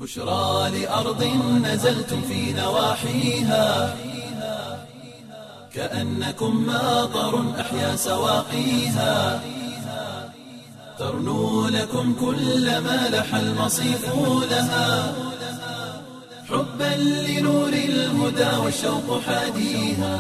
بشرى لأرض نزلتم في نواحيها كأنكم ماطر أحيا سواقيها ترنو لكم كل ما لح المصيف لها حبا لنور الهدى والشوق حاديها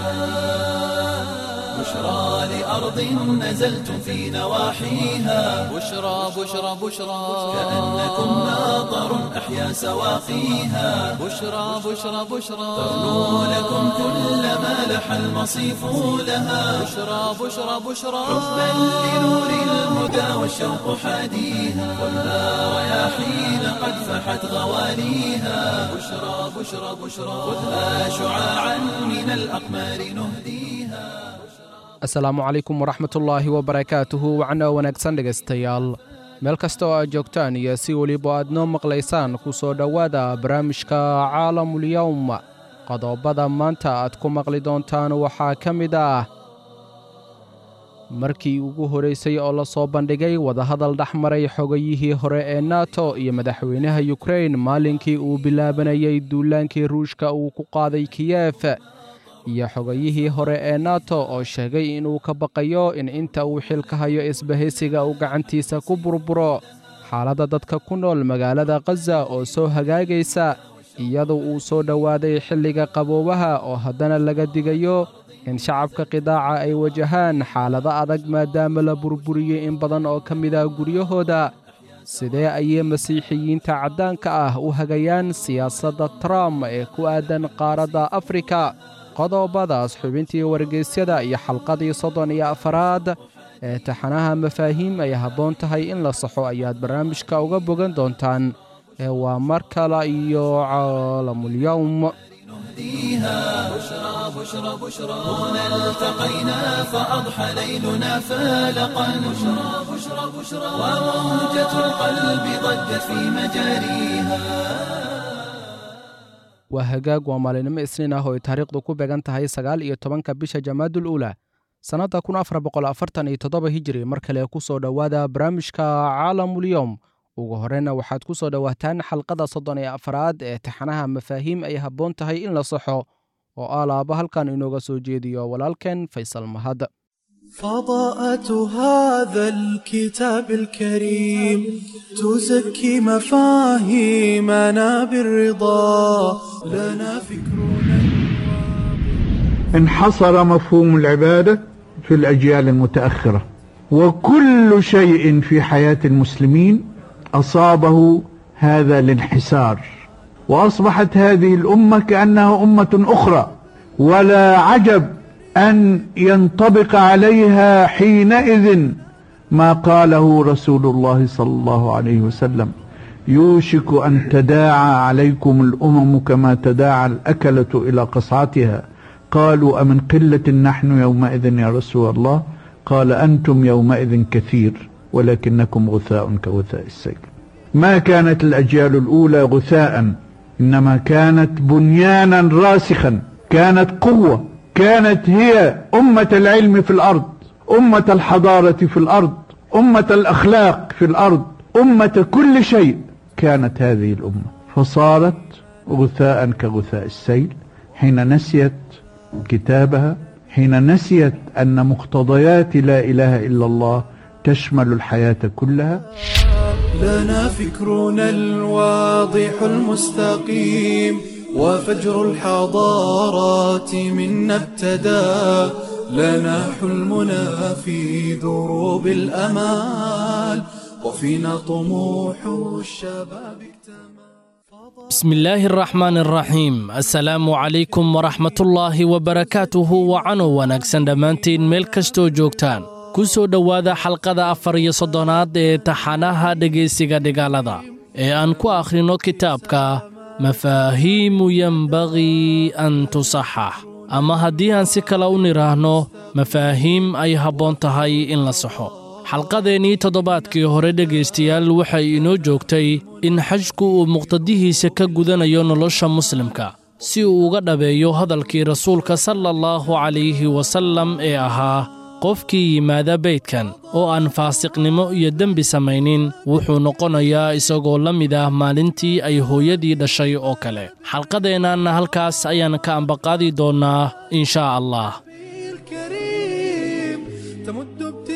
بشرى لأرض نزلتم في نواحيها بشرى بشرى بشرى كأنكم ماطر أحيا سواقيها بشرى بشرى بشرى ترنو لكم كل ما لح المصيف لها بشرى بشرى بشرى حبا لنور الهدى والشوق حاديها والنار رياحين قد فحت غواليها بشرى بشرى بشرى خذها شعاعا من الأقمار نهديها asalaamu calaykum waraxmatullaahi wabarakaatuhu wacno wanaagsan dhegaystayaal meel kasta oo aad joogtaan iyo si weliba aad noo maqlaysaan ku soo dhowaada barnaamijka caalamulyowm qodobada maanta aad ku maqli doontaan waxaa ka mid ah markii ugu horraysay oo la soo bandhigay wadahadal dhex maray xogayihii hore ee nato iyo madaxweynaha yukrain maalinkii uu bilaabanayay duulaankii ruushka uu ku qaaday kiyef iyo xogayihii hore ee nato oo sheegay inuu ka baqayo in inta uu xilka hayo isbahaysiga uu gacantiisa ku burburo xaaladda dadka ku nool magaalada khaza oo soo hagaagaysa iyadoo uu soo dhowaaday xilliga qaboobaha oo haddana laga digayo in shacabka qidaaca ay wajahaan xaalado adag maadaama la burburiyey in badan oo ka mid ah guryahooda sidee ayay masiixiyiinta caddaanka ah u hagayaan siyaasadda trump ee ku aadan qaaradda afrika qodobadaas xubintii wargeysyada iyo xalqadii soddon iyo afaraad ee taxanaha mafaahiim ay habboon tahay in la saxo ayaad barnaamijka uga bogan doontaan ee waa mar kale iyo caalamulyowm نهديها بشرى بشرى بشرى هنا التقينا فأضحى ليلنا فالقا بشرى بشرى بشرى وموجة القلب ضجت في مجاريها waa hagaag waa maalinimo isniin ah oo ay taariikhdu ku beegan tahay sagaal iyo tobanka bisha jamaadul uula sannadda kun afar boqol afartan iyo toddoba hijiri mar kale ku soo dhowaada barnaamijka caalamulyowm ugu horreyna waxaad ku soo dhowaataan xalqada soddon iyo afaraad ee taxanaha mafaahiim ay habboon tahay in la saxo oo alaaba halkan inooga soo jeediyo walaalkeen faysal mahad فضاءة هذا الكتاب الكريم تزكي مفاهيمنا بالرضا لنا فكرنا انحصر مفهوم العبادة في الأجيال المتأخرة وكل شيء في حياة المسلمين أصابه هذا الانحسار وأصبحت هذه الأمة كأنها أمة أخرى ولا عجب أن ينطبق عليها حينئذ ما قاله رسول الله صلى الله عليه وسلم يوشك أن تداعى عليكم الأمم كما تداعى الأكلة إلى قصعتها قالوا أمن قلة نحن يومئذ يا رسول الله قال أنتم يومئذ كثير ولكنكم غثاء كغثاء السيل ما كانت الأجيال الأولى غثاء إنما كانت بنيانا راسخا كانت قوة كانت هي أمة العلم في الأرض أمة الحضارة في الأرض أمة الأخلاق في الأرض أمة كل شيء كانت هذه الأمة فصارت غثاء كغثاء السيل حين نسيت كتابها حين نسيت أن مقتضيات لا إله إلا الله تشمل الحياة كلها لنا فكرنا الواضح المستقيم وفجر الحضارات منا ابتدى لنا حلمنا في دروب الأمال وفينا طموح الشباب اكتمل بسم الله الرحمن الرحيم السلام عليكم ورحمة الله وبركاته وعنو wanaagsan dhammaantiin meel kastoo joogtaan ku soo dhowaada xalqada afar iyo soddonaad ee taxanaha dhegaysiga dhigaalada ee aan ku akhrino kitaabka mafaahiimu yenbagii an tusaxax ama haddii aan si kale u nidhaahno mafaahiim ay habboon tahay in la saxo xalqadeennii toddobaadkii hore dhegaystayaal waxay inoo joogtay in xajku uu muqtadihiisa ka gudanayo nolosha muslimka si uu uga dhabeeyo hadalkii rasuulka sala allahu calayhi wasallam ee ahaa qofkii yimaada beydkan oo aan faasiqnimo iyo dembi samaynin wuxuu noqonayaa isagoo la mid ah maalintii ay hooyadii dhashay oo kale xalqadeennanna halkaas ayaan ka ambaqaadi doonnaa in shaa allah الكريم تمد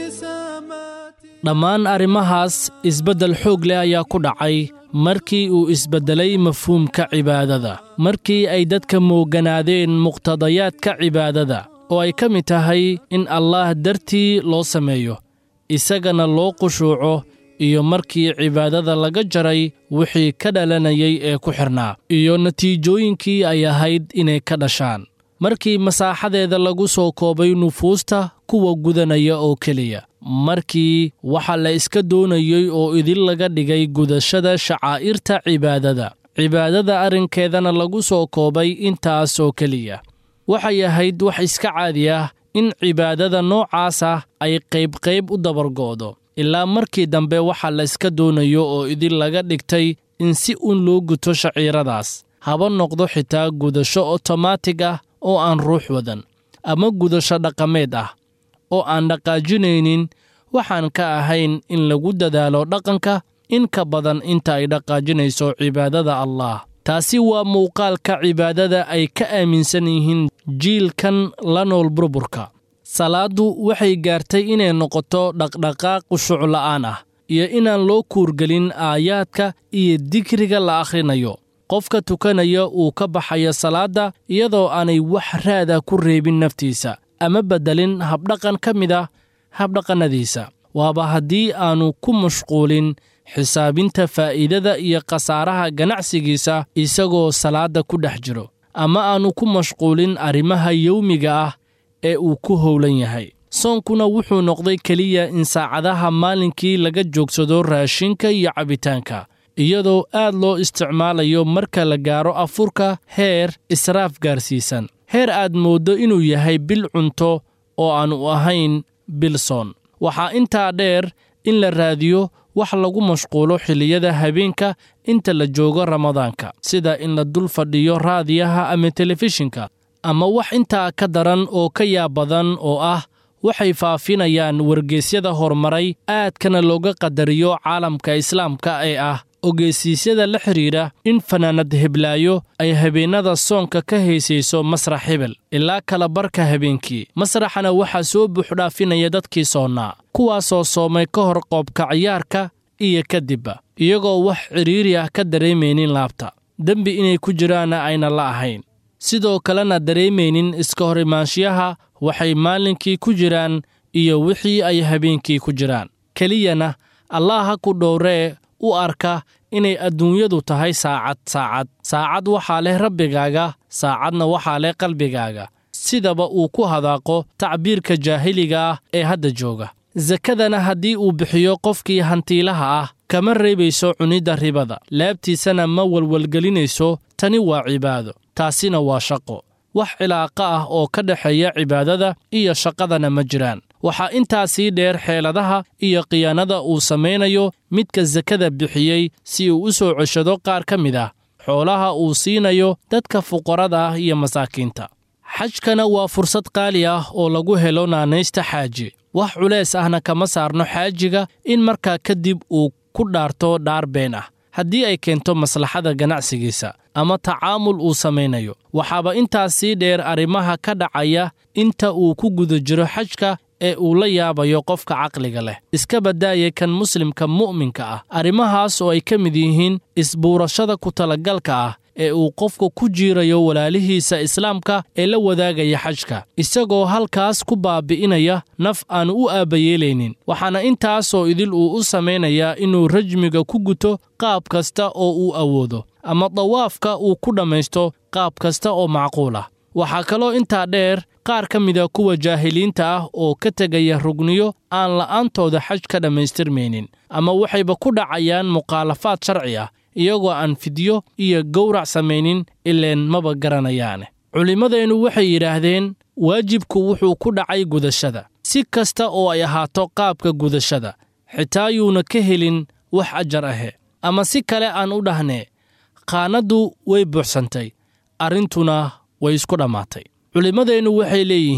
ابتسامات dhammaan arrimahaas isbeddel xoog leh ayaa ku dhacay markii uu isbeddelay mafhuumka cibaadada markii ay dadka mooganaadeen muqtadayaadka cibaadada oo ay ka mid tahay in allaah dartii loo sameeyo isagana loo qushuuco iyo markii cibaadada laga jaray wixii ka dhalanayay ee ku xidhnaa iyo natiijooyinkii ay ahayd inay ka dhashaan markii masaaxadeeda lagu soo koobay nufuusta kuwa gudanaya oo keliya markii waxa la iska doonayey oo idin laga dhigay gudashada shacaa'irta cibaadada cibaadada arrinkeedana lagu soo koobay intaas oo keliya waxay ahayd wax iska caadi ah in cibaadada noocaas ah ay qaybqayb u dabargo'do ilaa markii dambe waxa la iska doonayo oo idin laga dhigtay in si uun loo guto shaciiradaas haba noqdo xitaa gudasho otomaatig ah oo aan ruux wadan ama gudasho dhaqameed ah oo aan dhaqaajinaynin waxaan ka ahayn in lagu dadaalo dhaqanka in ka badan inta ay dhaqaajinayso cibaadada allah taasi waa muuqaalka cibaadada ay ka aaminsan yihiin jiilkan la nool burburka salaaddu waxay gaartay inay noqoto dhaqdhaqaaq qushuc la'aan ah iyo inaan loo kuurgelin aayaadka iyo dikriga la akhrinayo qofka tukanaya uu ka baxayo salaadda iyadoo aanay wax raada ku reebin naftiisa ama beddelin habdhaqan ka mid ah habdhaqannadiisa waaba haddii aannu ku mashquulin xisaabinta faa'iidada iyo khasaaraha ganacsigiisa isagoo salaadda ku dhex jiro ama aannu ku mashquulin arrimaha yowmiga ah ee uu ku howlan yahay soonkuna wuxuu noqday keliya in saacadaha maalinkii laga joogsado raashinka iyo cabbitaanka iyadoo aad loo isticmaalayo marka la gaaro afurka heer israaf gaarsiisan heer aad mooddo inuu yahay bil cunto oo aannu ahayn bil soon waxaa intaa dheer in la raadiyo wax lagu mashquulo xilliyada habeenka inta la joogo ramadaanka sida in la dul fadhiyo raadiyaha ama telefishinka ama wax intaa ka daran oo ka yaab badan oo ah waxay faafinayaan wargeysyada horumaray aadkana looga qadariyo caalamka islaamka ee ah ogeysiisyada la xidhiidha in fanaanad heblaayo ay habeennada soonka ka haysayso masrax hebel ilaa kala barka habeenkii masraxana waxaa soo buuxdhaafinaya dadkii soonnaa kuwaasoo soomay ka hor qoobka ciyaarka iyo kadibba iyagoo wax cidhiiri ah ka dareemaynin laabta dembi inay ku jiraanna ayna la ahayn sidoo kalena dareemaynin iska hor imaanshiyaha waxay maalinkii ku jiraan iyo wixii ay habeenkii ku jiraan keliyana allah ha ku dhowree u arka inay adduunyadu tahay saacad saacad saacad waxaa leh rabbigaaga saacadna waxaa leh qalbigaaga sidaba uu ku hadaaqo tacbiirka jaahiliga ah ee hadda jooga sakadana haddii uu bixiyo qofkii hantiilaha ah kama reebayso cunidda ribada laabtiisana ma walwalgelinayso tani waa cibaado taasina waa shaqo wax cilaaqa ah oo ka dhexeeya cibaadada iyo shaqadana ma jiraan waxaa intaa sii dheer xeeladaha iyo khiyaanada uu samaynayo midka sakada bixiyey si uu u soo ceshado qaar ka mid ah xoolaha uu siinayo dadka fuqarada ah iyo masaakiinta xajkana waa fursad qaali ah oo lagu helo naanaysta xaaji wax culays ahna kama saarno xaajiga in markaa kadib uu ku dhaarto dhaar been ah haddii ay keento maslaxada ganacsigiisa ama tacaamul uu samaynayo waxaaba intaas sii dheer arrimaha ka dhacaya inta uu ku guda jiro xajka ee uu la yaabayo qofka caqliga leh iska badaaya kan muslimka mu'minka ah arrimahaas oo ay ka mid yihiin isbuurashada ku talagalka ah ee uu qofku ku jiirayo walaalihiisa islaamka ee la wadaagaya xajka isagoo halkaas ku baabi'inaya naf aan u aabbayeelaynin waxaana intaasoo idil uu u samaynayaa inuu rajmiga ku guto qaab kasta oo uu awoodo ama dawaafka uu ku dhammaysto qaab kasta oo macquul ah waxaa kaloo intaa dheer qaar ka mida kuwa jaahiliinta ah oo ka tegaya rugniyo aan la'aantooda xaj ka dhammaystirmaynin ama waxayba ku dhacayaan mukhaalafaad sharci ah iyagoo aan fidyo iyo gowrac samaynin ileen maba garanayaane culimmadeennu waxay yidhaahdeen waajibku wuxuu ku dhacay gudashada si kasta oo ay ahaato qaabka gudashada xitaa yuuna ka helin wax ajar ahe ama si kale aan u dhahnee qaanaddu way buuxsantay arrintuna way isku dhammaatay culimmadeennu waxay leeyihiin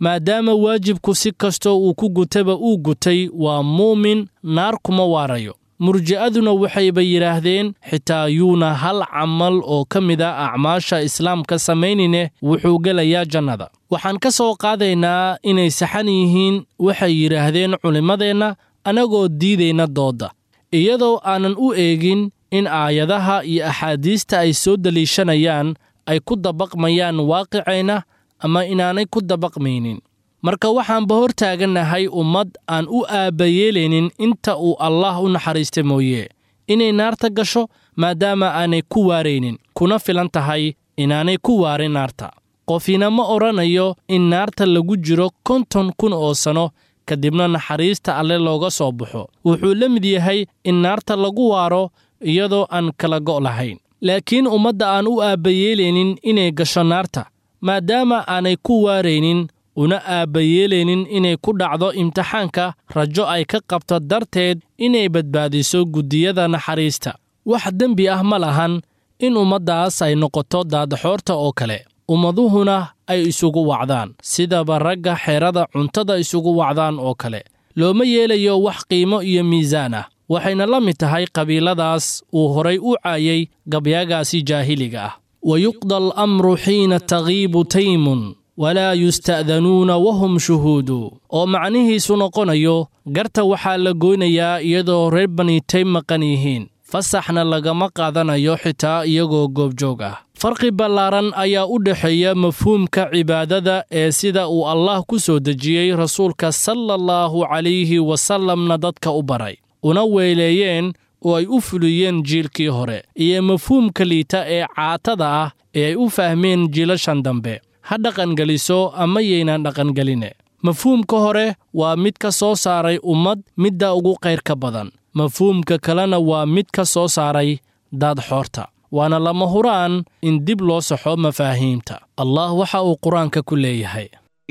maadaama waajibku si kastoo uu ku gutaba uu gutay waa muumin naar kuma waarayo murji'aduna waxayba yidhaahdeen xitaa yuuna hal camal oo ka mid a acmaasha islaamka samaynine wuxuu gelayaa jannada waxaan ka soo qaadaynaa inay saxan yihiin waxay yidhaahdeen culimmadeenna annagoo diidayna doodda iyadoo aanan u eegin in aayadaha iyo axaadiista ay soo deliishanayaan ay ku dabaqmayaan waaqicayna ama inaanay ku dabaqmaynin marka waxaanba hor taagannahay ummad aan u aabbayeelaynin inta uu allaah u naxariista mooye inay naarta gasho maadaama aanay ku waaraynin kuna filan tahay inaanay ku waarin naarta qofina ma odhanayo in naarta lagu jiro konton kun oo sanno kadibna naxariista alle looga soo baxo wuxuu la mid yahay in naarta lagu waaro iyadoo aan kala go' lahayn laakiin ummadda aan u aabbayeelaynin inay gasho naarta maadaama aanay ku waaraynin una aabbayeelaynin inay ku dhacdo imtixaanka rajo ay ka qabto darteed inay badbaadiso guddiyada naxariista wax dembi ah ma lahan in ummaddaas ay noqoto daadaxoorta oo kale ummaduhuna ay isugu wacdaan sidaba ragga xeerada cuntada isugu wacdaan oo kale looma yeelayo wax qiimo iyo miisaan ah waxayna la mid tahay qabiiladaas uu horay u caayay gabyaagaasi jaahiliga ah wayuqda alamru xiina tagiibu taymun walaa yusta'danuuna wahum shuhuudu oo macnihiisu noqonayo garta waxaa la goynayaa iyadoo reer bani taym maqan yihiin fasaxna lagama qaadanayo xitaa iyagoo goobjoog ah farqi ballaaran ayaa u dhexeeya mafhuumka cibaadada ee sida uu allah ku soo dejiyey rasuulka sala allahu calayhi wasallamna dadka u baray una weeleeyeen oo ay u fuliyeen jiilkii hore iyo mafhuumka liita ee caatada ah ee ay u fahmeen jiilashan dambe ha dhaqangeliso ama yaynan dhaqangeline mafhuumka hore waa mid ka soo saaray ummad midda ugu qayrka badan mafhuumka kalena waa mid ka soo saaray daadxoorta waana lama huraan in dib loo saxo mafaahiimta allah waxa uu qur-aanka ku leeyahay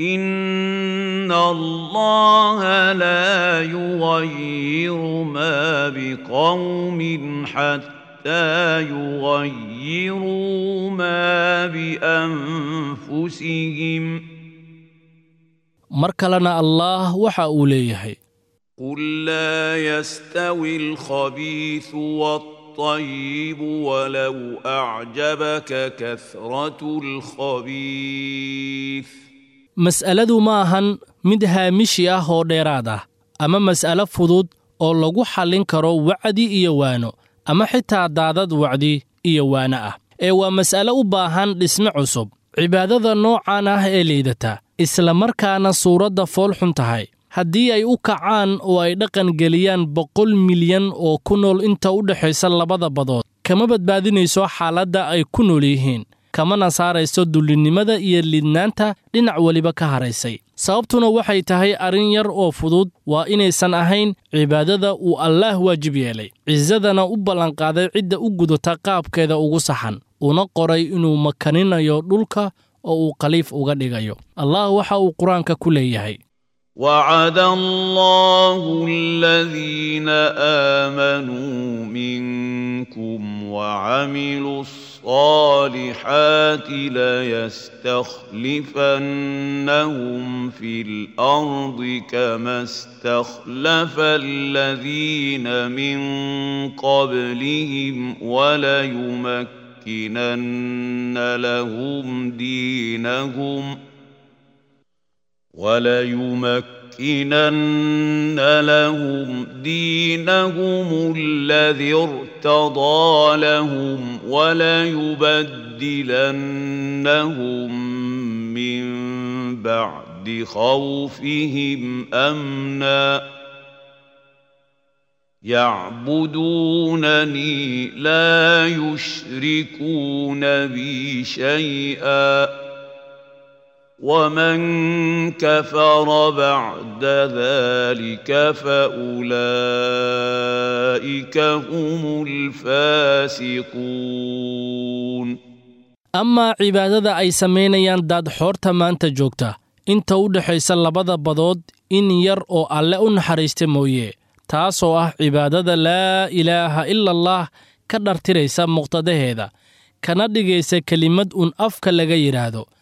إن الله لا يغير ما بقوم حتى يغيروا ما بأنفسهم mar kalena allaah waxa uu leeyahay قل لا يستوي الخبيث والطيب ولو أعجبك كثرة الخبيث mas'aladu ma ahan mid haamishi ah oo dheeraad ah ama mas'alo fudud oo lagu xallin karo wacdi iyo waano ama xitaa daadad wacdi iyo waano ah ee waa mas'alo u baahan dhisme cusub cibaadada noocan ah ee liidata isla markaana suuradda fool xun tahay haddii ay u kacaan oo ay dhaqan geliyaan boqol milyan oo ku nool inta u dhexaysa labada badood kama badbaadinayso xaaladda ay ku nool yihiin kamana saarayso dullinnimada iyo lidnaanta dhinac weliba ka haraysay sababtuna waxay tahay arrin yar oo fudud waa inaysan ahayn cibaadada uu allaah waajib yeelay cisadana u ballanqaaday cidda u gudata qaabkeeda ugu saxan una qoray inuu makaninayo dhulka oo uu khaliif uga dhigayo allah waxa uu qur-aanka ku leeyahay وعد الله الذين آمنوا منكم وعملوا الصالحات ليستخلفنهم في الأرض كما استخلف الذين من قبلهم وليمكنن لهم دينهم ۖ وليمكنن لهم دينهم الذي ارتضى لهم وليبدلنهم من بعد خوفهم امنا يعبدونني لا يشركون بي شيئا ومن كفر بعد ذلك فاولئك هم الفاسقون amaa cibaadada ay samaynayaan daadxoorta maanta joogta inta u dhexaysa labada badood in yar oo alle u naxariista mooye taasoo ah cibaadada laa ilaaha ila allah ka dhartiraysa muqtadaheeda kana dhigaysa kelimad un afka laga yidhaahdo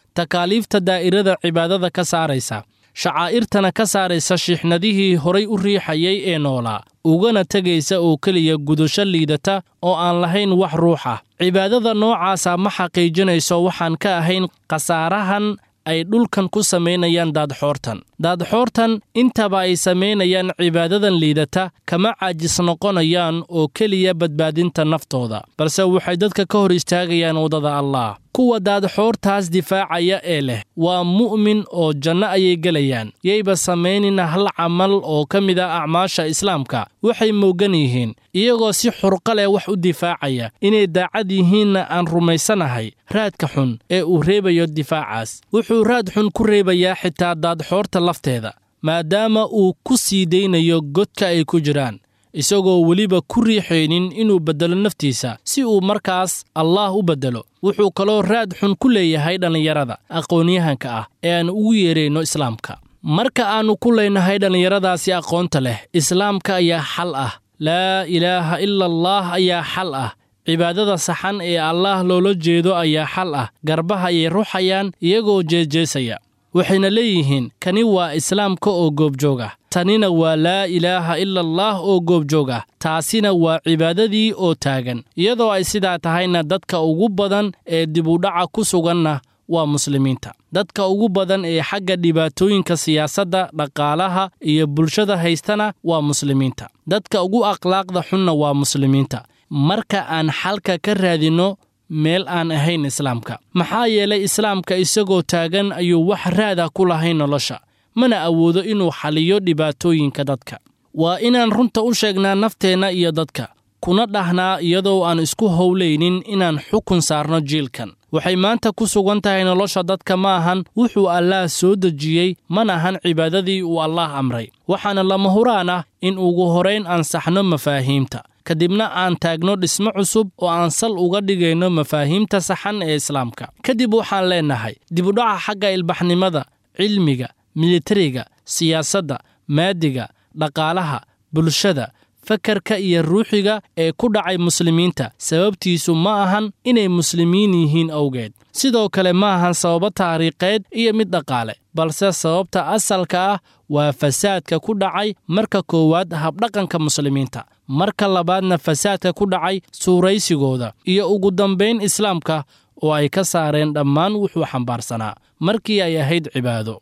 takaaliifta daa'irada cibaadada ka saaraysa shacaa'irtana ka saaraysa shiixnadihii horay u riixayay ee noolaa ugana tegaysa oo keliya gudasho liidata oo aan lahayn wax ruux ah cibaadada noocaasa ma xaqiijinayso waxaan ka ahayn khasaarahan ay dhulkan ku samaynayaan daadxoortan daadxoortan intaba ay samaynayaan cibaadadan liidata kama caajis noqonayaan oo keliya badbaadinta naftooda balse waxay dadka ka hor istaagayaan waddada allaah kuwa daadxoortaas difaacaya ee leh waa mu'min oo janno ayay gelayaan yayba samaynin hal camal oo ka mid ah acmaasha islaamka waxay moogan yihiin iyagoo si xurqa leh wax u difaacaya inay daacad yihiinna aan rumaysanahay raadka xun ee uu reebayo difaacaas wuxuu raad xun ku reebayaa xitaa daadxoorta lafteeda maadaama uu ku sii daynayo godka ay ku jiraan isagoo weliba ku riixaynin inuu beddelo naftiisa si uu markaas allaah u beddelo wuxuu kaloo raad xun ku leeyahay dhallinyarada aqoonyahanka ah ee aan ugu yeerayno islaamka marka aannu ku leynahay dhallinyaradaasi aqoonta leh islaamka ayaa xal ah laa ilaaha ila allaah ayaa xal ah cibaadada saxan ee allaah loola jeedo ayaa xal ah garbaha ayay ruxayaan iyagoo jeejeesaya waxayna leeyihiin kani waa islaamka oo goobjoog ah tanina waa laa ilaaha ila allaah oo goobjoog ah taasina waa cibaadadii oo taagan iyadoo ay sidaa tahayna dadka ugu badan ee dibudhaca ku suganna waa muslimiinta dadka ugu badan ee xagga dhibaatooyinka siyaasadda dhaqaalaha iyo bulshada haystana waa muslimiinta dadka ugu akhlaaqda xunna waa muslimiinta marka aan xalka ka raadinno meel aan ahayn islaamka maxaa yeelay islaamka isagoo taagan ayuu wax raada ku lahayn nolosha mana awoodo inuu xaliyo dhibaatooyinka dadka waa inaan runta u sheegnaa nafteenna iyo dadka kuna dhahnaa iyadoo aan isku howlaynin inaan xukun saarno jiilkan waxay maanta ku sugan tahay nolosha dadka ma ahan wuxuu allaah soo dejiyey mana ahan cibaadadii uu allaah amray waxaana lama huraan ah in ugu horayn ansaxno mafaahiimta kadibna aan taagno dhismo cusub oo aan sal uga dhigayno mafaahiimta saxan ee islaamka kadib waxaan leennahay dibudhaca xagga ilbaxnimada cilmiga militariga siyaasadda maadiga dhaqaalaha bulshada fakarka iyo ruuxiga ee ku dhacay muslimiinta sababtiisu ma ahan inay muslimiin yihiin awgeed sidoo kale ma ahan sababo taariikheed iyo mid dhaqaale balse sababta asalka ah waa fasaadka ku dhacay marka koowaad habdhaqanka muslimiinta marka labaadna fasaadka ku dhacay suuraysigooda iyo ugu dambayn islaamka oo ay ka saareen dhammaan wuxuu xambaarsanaa markii ay ahayd cibaado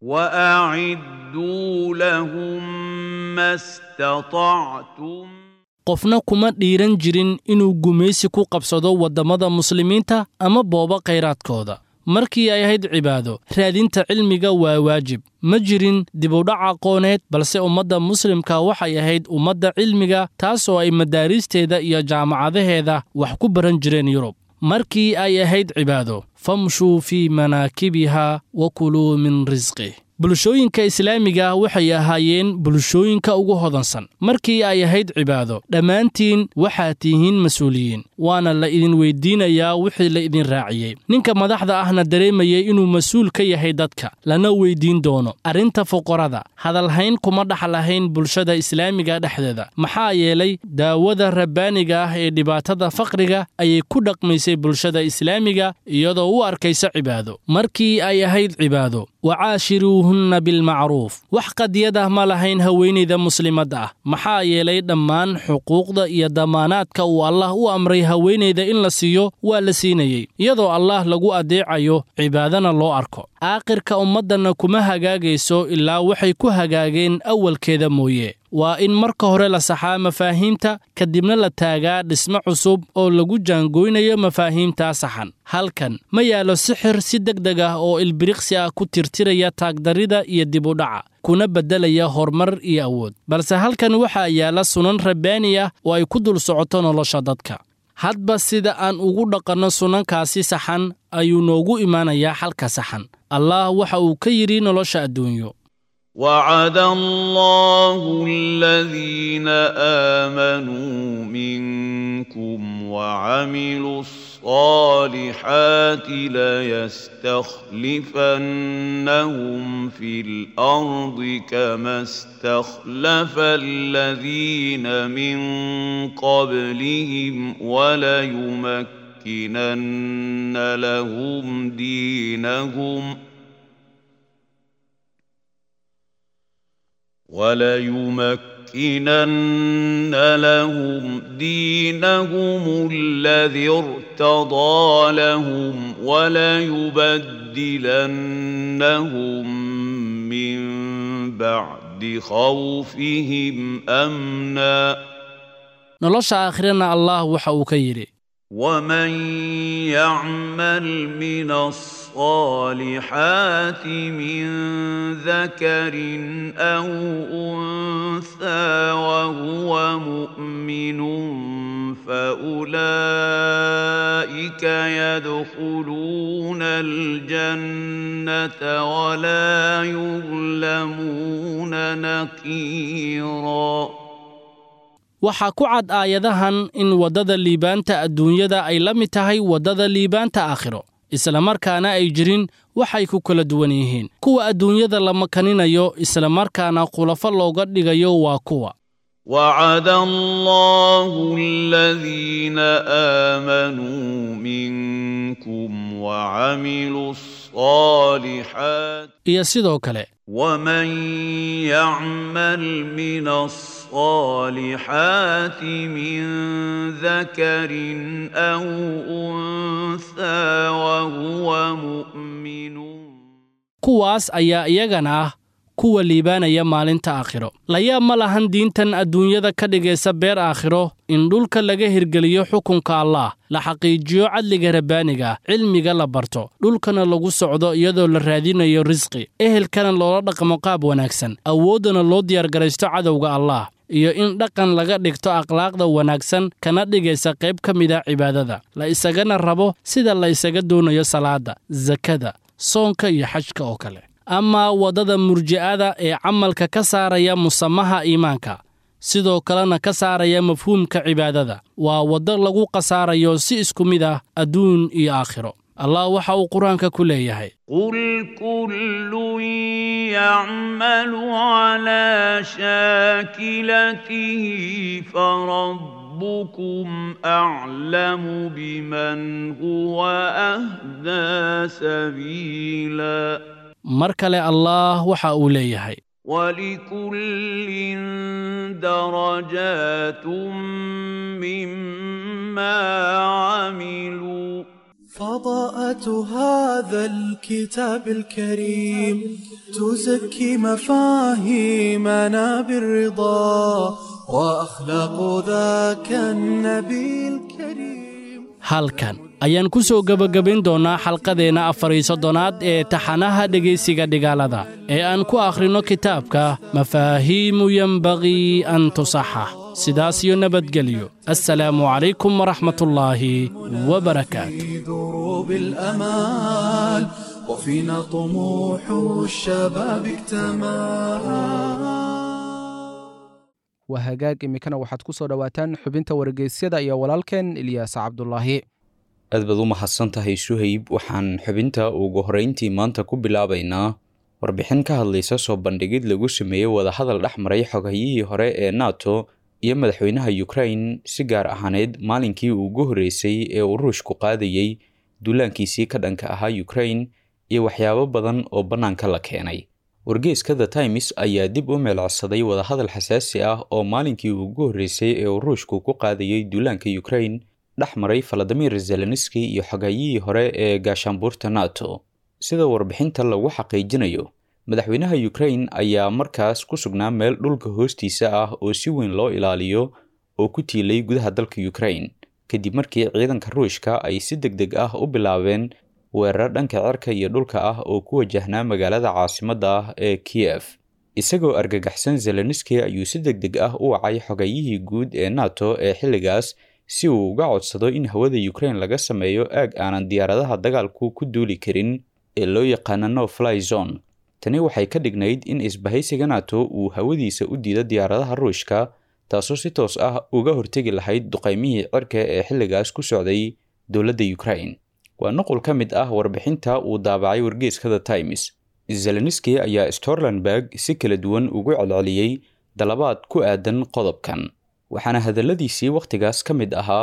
وأعدوا لهم ما استطعتم qofna kuma dhiiran jirin inuu gumaysi ku qabsado waddamada muslimiinta ama booba khayraadkooda markii ay ahayd cibaado raadinta cilmiga waa waajib ma jirin dibudhac aqooneed balse ummadda muslimka waxay ahayd ummadda cilmiga taasoo ay madaariisteeda iyo jaamacadaheeda wax ku baran jireen yurub markii ay ahayd cibaado famshuu fii manaakibiha wa kuluu min risqih bulshooyinka islaamiga waxay ahaayeen bulshooyinka ugu hodansan markii ay ahayd cibaado dhammaantiin waxaad tihiin mas-uuliyiin waana la idin weyddiinayaa wixii la idin raaciyey ninka madaxda ahna dareemayay inuu mas-uul ka yahay dadka lana weyddiin doono arrinta fuqarada hadalhayn kuma dhaxlahayn bulshada islaamiga dhexdeeda maxaa yeelay daawada rabbaaniga ah ee dhibaatada faqriga ayay ku dhaqmaysay bulshada islaamiga iyadoo u arkaysa cibaado markii ay ahayd cibaado wacaashiruuhunna bilmacruuf wax qadiyadah ma lahayn haweenayda muslimadda ah maxaa yeelay dhammaan xuquuqda iyo damaanaadka uu allah u amray haweenayda in la siiyo waa la siinayey iyadoo allah lagu addeecayo cibaadana loo arko aakhirka ummaddanna kuma hagaagayso ilaa waxay ku hagaageen awalkeeda mooye waa in marka hore la saxaa mafaahiimta kadibna la taagaa dhismo cusub oo lagu jaangoynayo mafaahiimtaa saxan halkan ma yaallo sixir si deg deg ah oo ilbiriqsi ah ku tirtiraya taagdarrida iyo dibudhaca kuna beddelaya horumar iyo awood balse halkan waxaa yaalla sunan rabbaani ah oo ay ku dul socoto nolosha dadka hadba sida aan ugu dhaqanno sunankaasi saxan ayuu noogu imaanayaa xalka saxan allah waxa uu ka yidhi nolosha adduunyo وعد الله الذين آمنوا منكم وعملوا الصالحات ليستخلفنهم في الأرض كما استخلف الذين من قبلهم وليمكنن ليمكنن لهم دينهم وليمكنن لهم دينهم الذي ارتضى لهم وليبدلنهم من بعد خوفهم امنا nolosha aakhirana allah waxa uu ka yidhi ومن يعمل من الصالحات من ذكر او انثى وهو مؤمن فاولئك يدخلون الجنه ولا يظلمون نقيرا waxaa ku cad aayadahan in waddada liibaanta adduunyada ay la mid tahay waddada liibaanta aakhiro islamarkaana ay jirin waxay ku kala duwan yihiin kuwa adduunyada la makaninayo islamarkaana khulafo looga dhigayo waa kuwa وعد الله الذين آمنوا منكم وعملوا الصالحات iyo sidoo kale ومن يعمل من الصالحات من ذكر أو أنثى وهو مؤمن kuwaas ayaa iyagana ah kuwa liibaanaya maalinta aakhiro layaab ma lahan diintan adduunyada ka dhigaysa beer aakhiro in dhulka laga hirgeliyo xukunka allaah la xaqiijiyo cadliga rabbaaniga cilmiga la barto dhulkana lagu socdo iyadoo la raadinayo risqi ehelkana loola dhaqmo qaab wanaagsan awooddana loo diyaargaraysto cadowga allaah iyo in dhaqan laga dhigto akhlaaqda wanaagsan kana dhigaysa qayb ka mida cibaadada la isagana rabo sida la isaga doonayo salaadda sakada soonka iyo xajka oo kale ama waddada murji'ada ee camalka ka saaraya musamaha iimaanka sidoo kalena ka saaraya mafhuumka cibaadada waa waddo lagu khasaarayo si isku mid ah adduun iyo aakhiro allah waxa uu qur-aanka ku leeyahay قل كل يعمل على شاكلته فربكم أعلم بمن هو أهدى سبيلا mar kale allaah waxa uu leeyahay ولكل درجات مما عملوا فضاءة هذا الكتاب الكريم تزكي مفاهيمنا بالرضا وأخلاق ذاك النبي الكريم halkan ayaan ku soo gebagabayn doonnaa xalqadeenna afariyo soddonaad ee taxanaha dhegaysiga dhigaalada ee aan ku akhrinno kitaabka mafaahiimu yenbagii an tusaxa sidaas iyo nabadgelyo assalaamu calaykum waraxmatullaahi wabarakaatu في دروب الأمال وفينا طموح الشباب اكتمل waa hagaag iminkana waxaad ku soo dhowaataan xubinta wargeysyada iyo walaalkeen ilyaas cabdulaahi aad baad u mahadsan tahay suhayb waxaan xubinta ugu horrayntii maanta ku bilaabaynaa warbixin ka hadlaysa soo bandhigid lagu sameeyey wadahadal dhex maray xoghayihii hore ee nato iyo madaxweynaha ukrain si gaar ahaaneed maalinkii ugu horreysay ee uu ruushku qaadayey duulaankiisii ka dhanka ahaa ukrain iyo waxyaabo badan oo bannaanka la keenay wargeeska the times ayaa dib u meelcodsaday wadahadal xasaasi ah oo maalinkii ugu horreysay ee uu ruushku ku qaadayey duulaanka ukrain dhex maray faladimir zelenski iyo xogaayihii hore ee gaashaanbuurta nato sida warbixinta lagu xaqiijinayo madaxweynaha ukrain ayaa markaas ku sugnaa meel dhulka hoostiisa ah oo si weyn loo ilaaliyo oo ku tiilay gudaha dalka ukrain kadib markii ciidanka ruushka ay si deg deg ah u bilaabeen weerar dhanka cirka iyo dhulka ah oo ku wajahnaa magaalada caasimadda ah ee kiyef isagoo argagaxsan zelenski ayuu si deg deg ah u wacay xogayihii guud ee nato ee xilligaas si uu uga codsado in hawada ukrain laga sameeyo aag aanan diyaaradaha dagaalku ku duuli karin ee loo yaqaana no fly zone tani waxay ka dhignayd in isbahaysiga nato uu hawadiisa u diido diyaaradaha ruushka taasoo si toos ah uga hortegi lahayd duqaymihii cirka ee xilligaas ku socday dowladda ukrain waa nuqul ka mid ah warbixinta uu daabacay wargeeska the times zelenski ayaa storlandberg si kala duwan ugu celceliyey dalabaad ku aadan qodobkan waxaana hadalladiisii wakhtigaas ka mid ahaa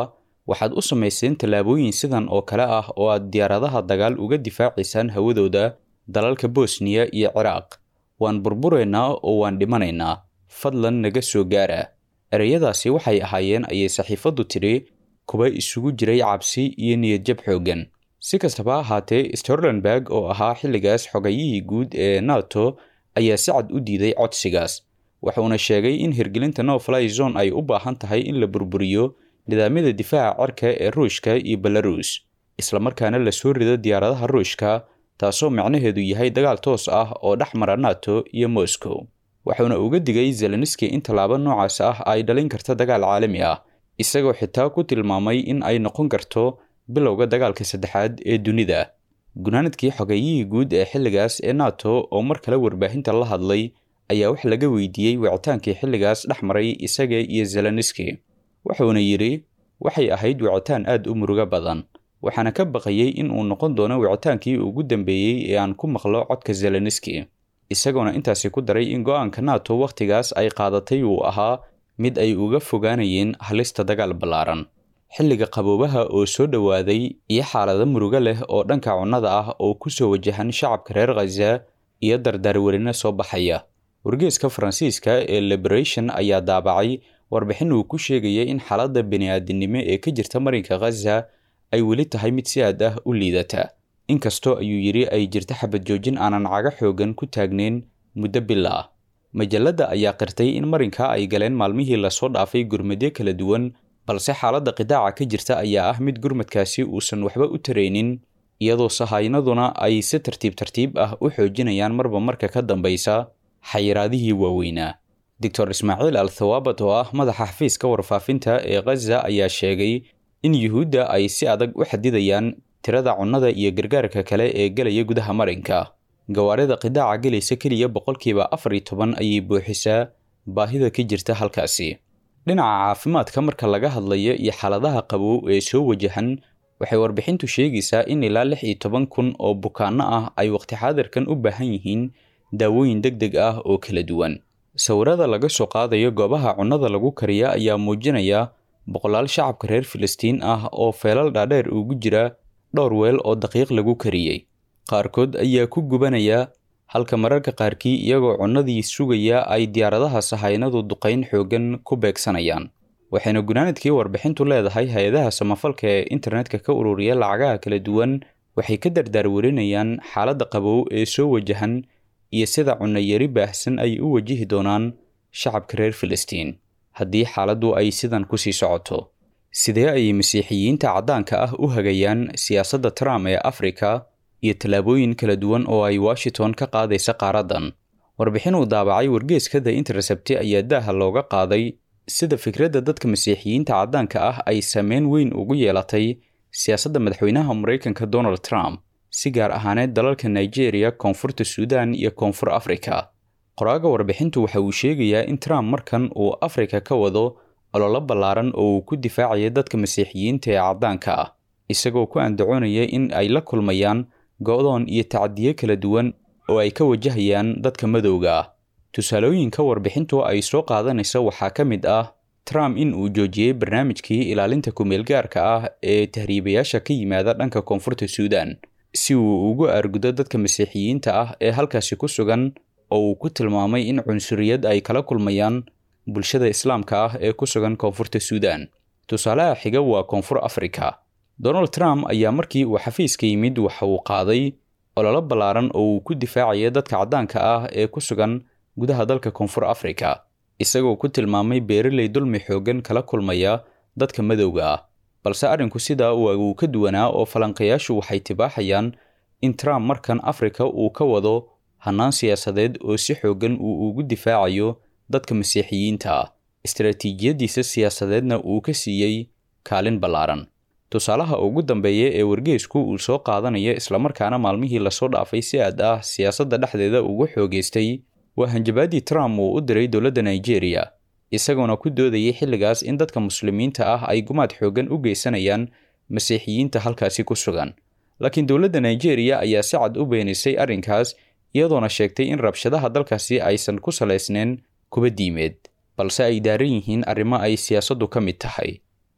waxaad u samayseen tallaabooyin sidan oo kale ah oo aad diyaaradaha dagaal uga difaacaysaan hawadooda dalalka bosniya iyo ciraaq waan burburaynaa oo waan dhimanaynaa fadlan naga soo gaara ereyadaasi waxay ahaayeen ayay saxiifaddu tidhi kuwa isugu jiray cabsi iyo niyadjab xooggan si kastaba ahaatee storlenberg oo ahaa xilligaas xogayihii guud ee nato ayaa si cad u diiday codsigaas wuxuuna sheegay in hirgelinta no fly zone ay u baahan tahay in la burburiyo nidaamyada difaaca cirka ee ruushka iyo belarus islamarkaana la soo rido diyaaradaha ruushka taasoo macnaheedu yahay dagaal toos ah oo dhex mara nato iyo moscow wuxuuna uga digay zelenski in tallaabo noocaas ah ay dhalin karta dagaal caalami ah isagoo xitaa ku tilmaamay in ay noqon karto bilowga dagaalka saddexaad ee dunida gunaanadkii xogayihii guud ee xilligaas ee nato oo mar kale warbaahinta la hadlay ayaa wax laga weydiiyey wicitaankii xilligaas dhex maray isaga iyo zelenski wuxuuna yidhi waxay ahayd wicitaan aad u murugo badan waxaana ka baqayey in uu noqon doono wicitaankii ugu dambeeyey ee aan ku maqlo codka zelenski isagoona intaasi ku daray in go-aanka nato wakhtigaas ay qaadatay uu ahaa mid ay uga fogaanayeen halista dagaal ballaaran xilliga qaboobaha oo soo dhowaaday iyo xaalado murugo leh oo dhanka cunnada ah oo ku soo wajahan shacabka reer khaza iyo dardaarwerino soo baxaya wargeeska faransiiska ee liberation ayaa daabacay warbixin uu ku sheegaya in xaaladda bini'aadinimo ee ka jirta marinka khaza ay weli tahay mid si aad ah u liidata inkastoo ayuu yidhi ay jirta xabad joojin aanan caga xoogan ku taagnayn muddo bil ah majalladda ayaa qirtay in marinka ay galeen maalmihii lasoo dhaafay gurmadyo kala duwan balse xaaladda qidaaca ka jirta ayaa ah mid gurmadkaasi uusan waxba u taraynin iyadoo sahaynaduna ay si tartiib tartiib ah u xoojinayaan marba marka ka dambaysa xayiraadihii waaweynaa doctor ismaaciil al thawaabat oo ah madaxa xafiiska warfaafinta ee khaza ayaa sheegay in yuhuudda ay si adag u xadidayaan tirada cunnada iyo gargaarka kale ee gelaya gudaha marinka gawaarida qidaaca gelaysa keliya boqolkiiba afar iyo toban ayay buuxisaa baahida ka jirta halkaasi dhinaca caafimaadka marka laga hadlayo iyo xaaladaha qabow ee soo wajahan waxay warbixintu sheegaysaa in ilaa lix iyo toban kun oo bukaanno ah ay waqti xaadirkan u baahan yihiin daawooyin deg deg ah oo kala duwan sawirada laga soo qaadayo goobaha cunnada lagu kariya ayaa muujinaya boqolaal shacabka reer filistiin ah oo feelal dhaadheer ugu jira dhowr weel oo daqiiq lagu kariyey qaarkood ayaa ku gubanaya halka mararka qaarkii iyagoo cunnadii sugaya ay diyaaradaha sahaynadu duqayn xooggan ku beegsanayaan waxayna gunaanadkii warbixintu leedahay hay-adaha samafalka ee internetka ka ururiya lacagaha kala duwan waxay ka dardaarwarinayaan xaaladda qabow ee soo wajahan iyo sida cunno yari baahsan ay u wajihi doonaan shacabka reer filistiin haddii xaaladdu ay sidan kusii socoto sidee ayay masiixiyiinta caddaanka ah u hagayaan siyaasadda trump ee afrika iyo tallaabooyin kala duwan oo ay washington ka qaadaysa qaaraddan warbixin uu daabacay wargeeska the intercepti ayaa daaha looga qaaday sida fikradda dadka masiixiyiinta caddaanka ah ay saameyn weyn ugu yeelatay siyaasadda madaxweynaha maraykanka donald trump si gaar ahaaneed dalalka nigeria koonfurta suudan iyo koonfur afrika qoraaga warbixintu waxa uu sheegayaa in trump markan uu afrika ka wado ololo ballaaran oo uu ku difaacaya dadka masiixiyiinta ee caddaanka ah isagoo ku andacoonaya in ay la kulmayaan go-doon iyo tacadiyo kala duwan oo ay ka wajahayaan dadka madowga ah tusaalooyinka warbixintu ay soo qaadanaysa waxaa ka mid ah trump in uu joojiyey barnaamijkii ilaalinta kumeelgaarka ah ee tahriibayaasha ka yimaada dhanka koonfurta suudan si uu ugu aargudo dadka masiixiyiinta ah ee halkaasi ku sugan oo uu ku tilmaamay in cunsuriyad ay kala kulmayaan bulshada islaamka ah ee ku sugan koonfurta suudan tusaalaha xiga waa koonfur afrika donald trump ayaa markii uu xafiiska yimid waxa uu qaaday ololo ballaaran oo uu ku difaacaya dadka caddaanka ah ee ku sugan gudaha dalka koonfur afrika isagoo ku tilmaamay beeraley dulmi xooggan kala kulmaya dadka madowga ah balse arrinku sidaa waa uu ka duwanaa oo falanqayaashu waxay tibaaxayaan in trump markan afrika uu ka wado hannaan siyaasadeed oo si xooggan uu ugu difaacayo dadka masiixiyiinta ah istaraatiijiyaddiisa siyaasadeedna uu ka siiyey kaalin ballaaran tusaalaha ugu dambeeya ee wargeesku uu soo qaadanaya islamarkaana maalmihii lasoo dhaafay si aad ah siyaasadda dhexdeeda ugu xoogaystay waa hanjabaadii trump uu u diray dowladda nigeria isagoona ku doodayay xilligaas in dadka muslimiinta ah ay gumaad xooggan u geysanayaan masiixiyiinta halkaasi ku sugan laakiin dowladda nigeria ayaa si cad u beenisay arrinkaas iyadoona sheegtay in rabshadaha dalkaasi aysan ku salaysnayn kuba diimeed balse ay daaran yihiin arrimo ay siyaasaddu ka mid tahay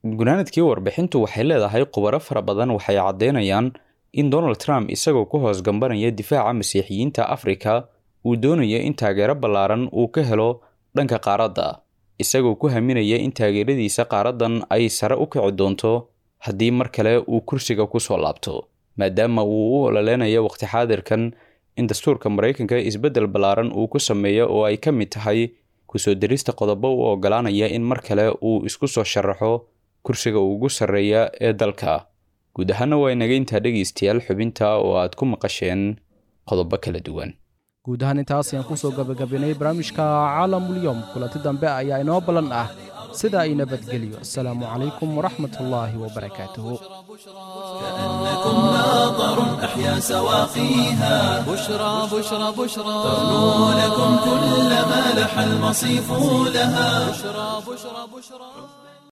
gunaanadkii warbixintu waxay leedahay khubaro fara badan waxay caddeynayaan in donald trump isagoo ku hoos gambanaya difaaca masiixiyiinta afrika uu doonayo in taageero ballaaran uu ka helo dhanka qaaradda isagoo ku haminaya in taageeradiisa qaaraddan ay sare u kici doonto haddii mar kale uu kursiga ku soo laabto maadaama uu u ololeynayo waqti xaadirkan in dastuurka maraykanka isbeddel ballaaran uu ku sameeyo oo ay ka mid tahay kusoo dirista qodobo u ogolaanaya in mar kale uu isku soo sharaxo kursiga ugu sarreeya ee dalka guud ahaana waa inaga intaa dhegaystayaal xubinta oo aad ku maqasheen qodobo kala duwan guud ahaan intaas ayaan kusoo gabagabinay barnaamijka caalamulyoom kulanti dambe ayaa inoo ballan ah sida ay nabadgelyo asalaamu calaykum waraxmat ullaahi wabarakaatuhu كأنكم ماطر أحيا سواقيها بشرى بشرى بشرى تغنو لكم كل ما لح المصيف لها بشرى بشرى بشرى